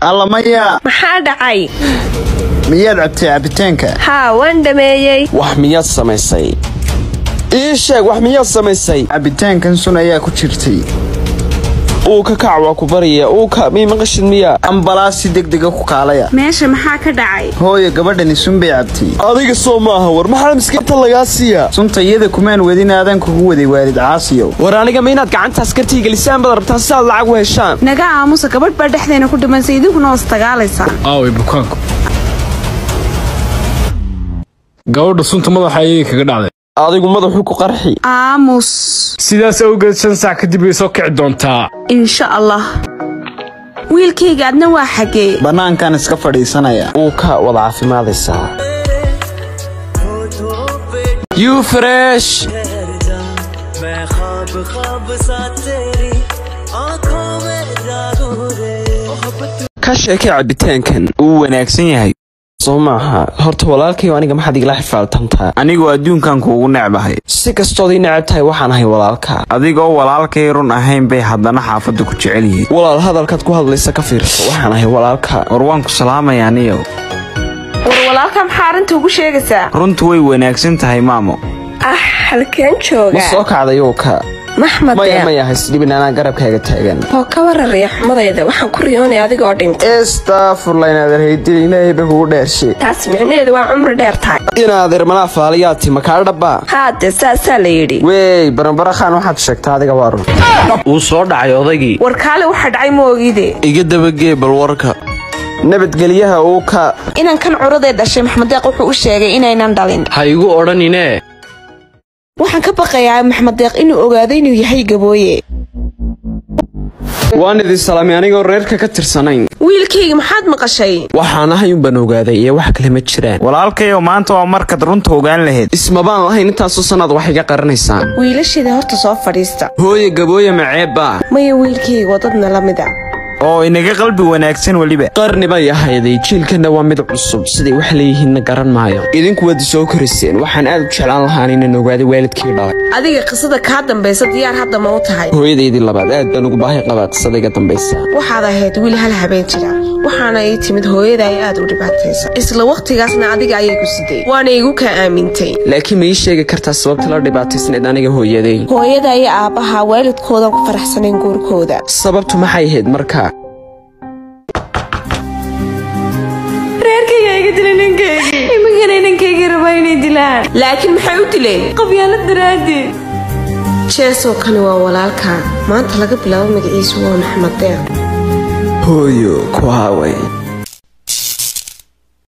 alla maya maxaa dhacay miyaad cabtay cabitaanka haa waan dhameeyey wax miyaad samaysay ii sheeg wax miyaad samaysay cabitaankan sun ayaa ku jirtay uu ka kac waa ku barya uu ka mii maqashid miya ambalaas si degdega ku kaalaya meesha maxaa ka dhacay hooyo gabadhani sun bay cabtay adiga soo maaha war maxaa miskiinta lagaa siiya sunta iyada kumaan wadin aadan kugu waday waalid caasiyow war aniga ma inaad gacantaas kartii gelisaan baad rabtaan si aad lacag u heshaan naga aamusa gabadh baa dhexdeena ku dhimansay idinkuna was dagaalaysaa aaway bukaanku gabadha sunta madaxa ayay kaga dhacday adigu madaxu ku qarxi aamus sidaas awgeed shan saac kadib way soo kici doontaa insha allah wiilkayga adna waa xagee bannaankan iska fadhiisanaya uu ka wada caafimaadaysaa you fresh मैं ख्वाब ख्वाब सा तेरी आंखों में जागू रे मोहब्बत ka sheekay cabitaankan wuu wanaagsan yahay soo maaha horta walaalkayo aniga maxaad igala xifaaltantaa anigu adduunkan kuugu necbahay si kastood ii necab tahay waxaan ahay walaalka adigoo walaalkay run ahayn bay haddana xaafadda ku jecel yihiin walaal hadalkaad ku hadlaysa ka fiirso waxaan ahay walaalka war waan ku salaamaya aniyow war walaalka maxaa arrinta ugu sheegaysaa runtu way wanaagsan tahay maamo ah halkeen ma jooga soo kacday oo ka maxmed maya deeq maya haysdhibin anaa garabkaaga taagan oo ka wararaya xumadayda waxaan ku riyoonaya adigoo dhintay estafurla inaadan haydin ilaahay ba kugu dheershe taas micnaheedu waa cumri dheer tahay inaadeer manaa faaliyaati makaa dhabbaa haade saasaa la yidhi wey baranbarakhaan waxaad sheegtaa adiga waa run wuu soo dhacay odaygii war kaale waxa dhacay ma ogide iga dabagee bal warka nabadgelyaha uu ka inankan curadee dhashay maxmed deeq wuxuu u sheegay inaynan dhalin ha igu odhanine waxaan ka baqayaa maxmed deeq inuu ogaado inuu yahay gabooye waan idin salaamay anigoo reerka ka tirsanayn wiilkayga maxaad maqashay waxaan ahay unbaan ogaaday iyo wax kale ma jiraan walaalkayow maanta waa markaad runta ogaan lahayd ismabaan lahayn intaasoo sannaad wax iga qaranaysaan wiilasheeda horta soo fadhiista hooye gabooye maceebba maya wiilkayga wadadna la mid a oo inaga qalbi wanaagsan weliba qarni bay ahayday jiilkanna waa mid cusub siday wax leeyihiinna garan maayo idinku waad soo koriseen waxaan aad u jeclaan lahaan inaan ogaaday waalidkii dhalay adiga qisada kaa dambaysa diyaar hadda ma u tahay hooyadaydii labaad aad baan ugu baahi qabaa qisada iga dambaysa waxaad ahayd wiil hal habeen jira waxaana ii timid hooyada ay aad u dhibaataysa isla wakhtigaasna adiga ayay ku siday waana igu kaa aamintay laakiin ma ii sheegi kartaa sababta la dhibaataysnayd aniga hooyaday hooyada iyo aabbaha waalidkoodan ku faraxsanayn guurkooda sababtu maxay ahayd markaa reerkayga iga dila ninkaygii imikana ninkaygii rabaa inay dilaan laakiin maxay u dileen qabyaalo daraaddeed jeesoo kani waa walaalka maanta laga bilaabo magaciisu waa maxmed deeq hooyo ku haaway